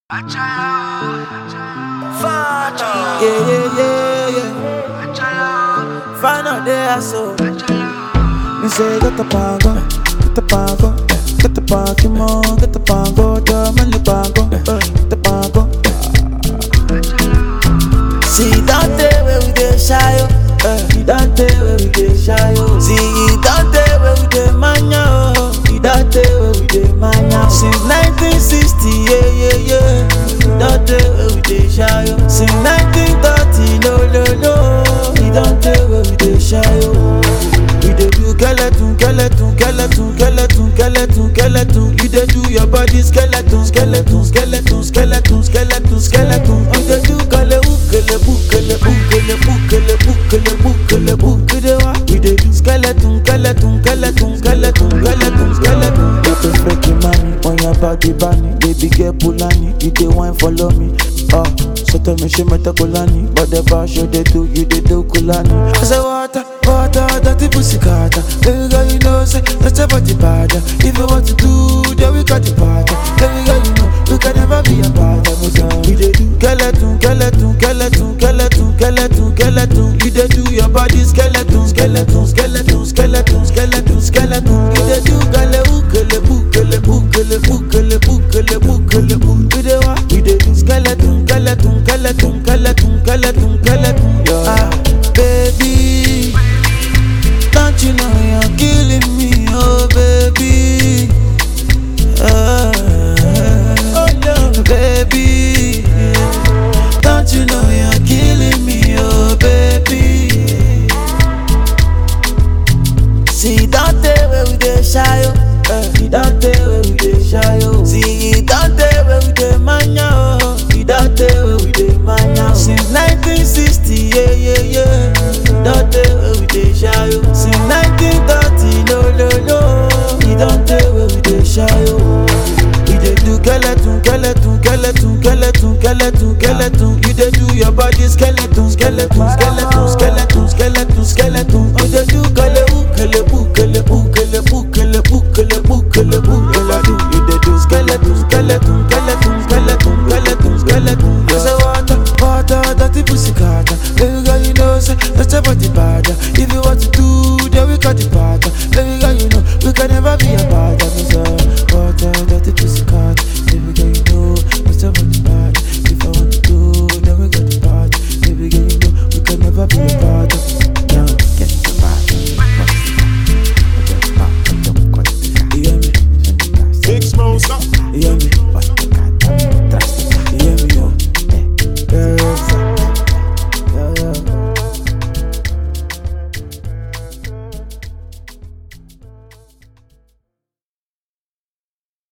Yeah, yeah, yeah, yeah. Find out there, so. Me say, get the pango, get the pango, get the Pokemon, get the pango, German the pango, uh, get the pango. See, don't tell where we get shy, oh. Uh, you don't tell where we get shy, oh. See, you don't tell where we get mania, oh. You don't tell where we get mania. Since 1960, yeah, yeah, yeah. You don't tell where we get shy, oh. Since 1930, no, no, no. You don't tell where we get shy, oh. We dey do skeleton, skeleton, skeleton, skeleton, skeleton, skeleton. You dey do your body skeleton, skeleton, skeleton, skeleton, skeleton, skeleton. You dey do kale ukele bukele bukele bukele bukele bukele bukele wa. We dey do skeleton, skeleton, skeleton, skeleton, skeleton, skeleton. You dey freaky mommy on your body bunny, baby girl Pulani. You dey wine follow me, oh. So tell me she meta Kulani, but the bar show they do, you dey do Kulani. I say water, water, dirty pussy carter. Baby girl, you know say that's your body bad. If you want to do, then we got the party. Baby girl, you know you can never be a bad. We dey do skeleton, skeleton, skeleton, skeleton, skeleton, skeleton. You dey do your body skeleton, skeleton, skeleton, skeleton, skeleton, skeleton. You dey do gale ukele bukele bukele bukele bukele bukele bukele wa. We dey do skeleton, skeleton, skeleton, skeleton, skeleton, skeleton. Yeah. Ah, baby. Don't you know you're killing me, oh baby? Ah, oh no, baby. Don't you know you're killing me, oh baby? See, don't tell where we dey shy, oh. Uh, you don't tell where we dey shy, oh. See, you don't tell where we dey mania, oh. You don't tell where we dey mania, oh. Since 1960, yeah, yeah, yeah. Don't tell where we dey shy, oh. Since 1930, no, no, no. You don't tell where we dey shy, oh. We dey do skeleton, skeleton, skeleton, skeleton, skeleton, skeleton. You dey do your body skeleton, skeleton, skeleton, skeleton.